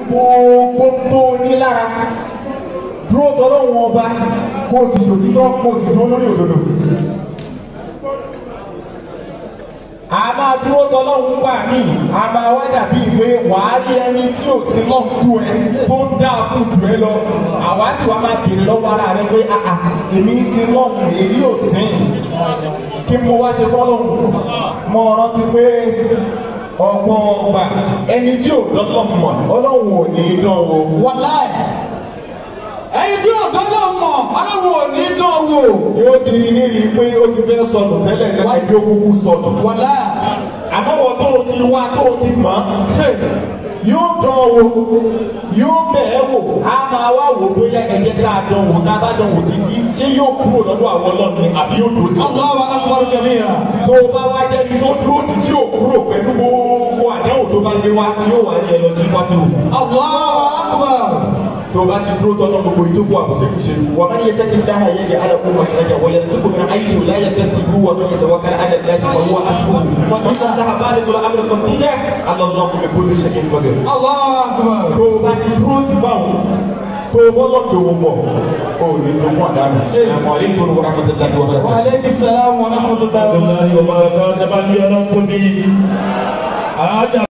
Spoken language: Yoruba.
gbogbo tó ní lára dúró tọ́lọ́wọ́n ọba kó o sì ṣòtítọ́ kó o sì dúró lórí òdodo. a máa dúró tọ́lọ́wọ́n gbà mí a máa wá dàbí ìwé wàá rí ẹni tí ò sí lọ́n tú ẹ tó ń dá kú jù ẹ lọ àwa tí wàá máa bèrè lọ́wọ́ ara rẹ pé àà èmi ń sin lọ́hùn èyí ò sìn kí mo wá ṣe fọ́lọ́hùn mo rántí pé ọgbọ́n ọgbà ẹni tí ò dọ́lọ́ mọ̀ ọlọ́run ò ní dán o. wàláì ẹni tí ò dọ́lọ́ mọ̀ ọlọ́run ò ní dán wò. yóò ti rí ní rí i pé ó ti fẹ́ sọnù tẹ́lẹ̀ tẹ́lẹ̀ bí ó kúkú sọnù. wàláì àmọ́ wọ́n tó o ti wá tó o ti mọ̀ ẹ́ yóò dán o yóò bẹ̀ ẹ́ wò á máa wá wò bóyá ẹ̀jẹ̀ ká dán wò ká bá dán wò títí ṣé yóò kúrò lọ́dọ̀ àwọn ọlọ́run àbí yóò dúró tì. Allahu akbar kabira. tó o bá wá jẹ́ ní tó dúró tì tí ò kúrò pẹ̀lú gbogbo àdéhùn tó bá gbé wá yóò wá yẹ lọ sí pátírò. Allahu akbar. tó o bá ti dúró tọ́lọ́ gbogbo ìtókù àbọ̀ṣẹ́kùṣe. wà á yẹ jẹ́kí dáhà yẹ jẹ́ alẹ́ kó wàṣẹ jẹ́ wọ́n yẹ sọ́kò mi ayé yóò láyé tẹ́ ti gbúwọ́ tó yẹ tẹ́ wọ́n kẹ́ alẹ́ lẹ́yìn wọ́n wọ́n asukò. wọ́n ti ká dáhà bá lè tó la amúlẹ̀ kan tí yẹ alọ́ lọ́ kó mi kó lè ṣẹ́kẹ́ nípa gẹ̀rẹ́. Allahu akbar. tó o bá ti dúró ti bá wọn tó o bọ́ lọ́dọ̀ wọn bọ̀ o ò ní lọ́kọ́ àdánù. àmọ́ alẹ́ kó ló wọ́n rákọ́tẹ́ dájú wọn. Wa aleykum salaam wa rahmatullahi wa barakatuh. Ọlọ́run ọba kan dábàá ní ọlọ́run tóbi. Àájà